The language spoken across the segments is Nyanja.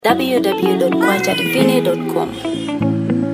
www.kwajadivine.com.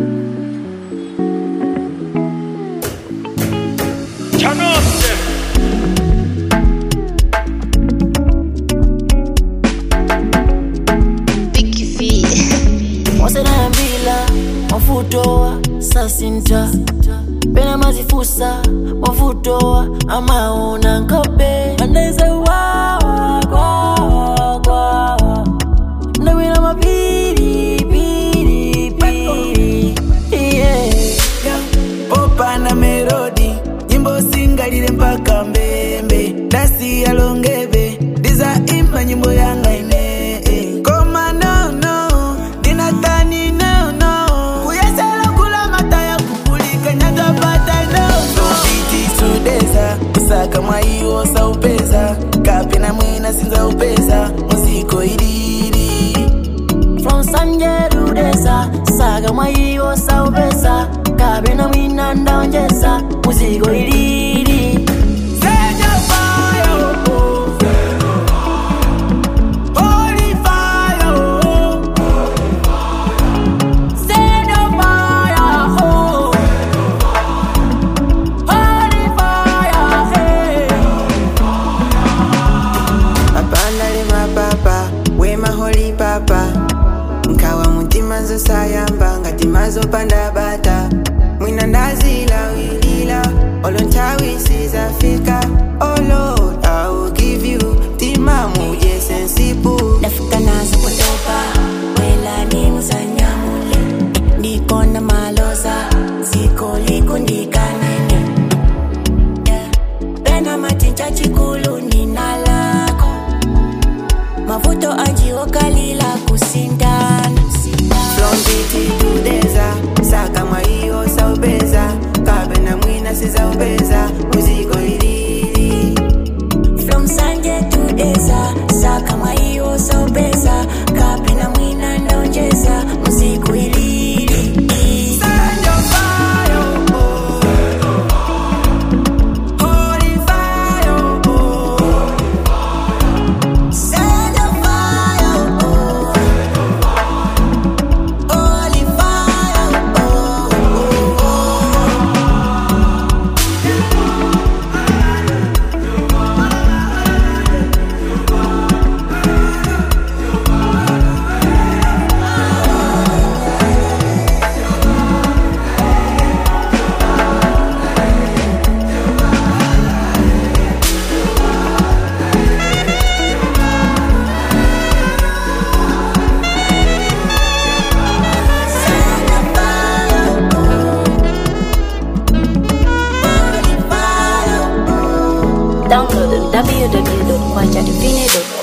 wasenayambila wafutowa sasinta pena mazifusa wafutowa amaona nkope andaize wawa kwawa kwawa ndawina mapiri piri piri yeah. popa na melodi nyimbo singalile mpaka mbembe dasi yalongeve diza imba nyimbo yanga ine eh. koma nono dinatani nono kuyesela kula mata ya kupulika nyatapata nono biti sudeza kusaka mwaiwo saupeza kapena mwina sinza upeza muziko ilili from sanjerudesa saga mwaiwo saupesa kabena mwina ndaonjesa muzigo ilili Senya fire, oh. Holy fire, oh. Send your fire, oh. Holy fire, hey. mapanda le mapapa wema holi papa nkawa mutima zosayamba ngati mazopanda bata mwina ndazila wilila olo nthawi sizafika oh lord i will give you tima muje sensipu ndafika nazo kutopa wela nimuzanyamule ndikona maloza ziko likundikanene yeah. pena matinja chikulu ninalako mavuto ajiwokalila kusindana from biti to deza saka mwaiyo saupeza kapena mwina sizaupeza muziko ilili from sanje to deza saka mwaiwo saupeza kapena mwina ndonjeza muziku ilili Send your fire, oh. Holy fire, oh. Send your fire, oh. Holy fire, oh, oh, oh. Send your fire, oh. Holy fire, oh. Download on www.kwajadivine.com.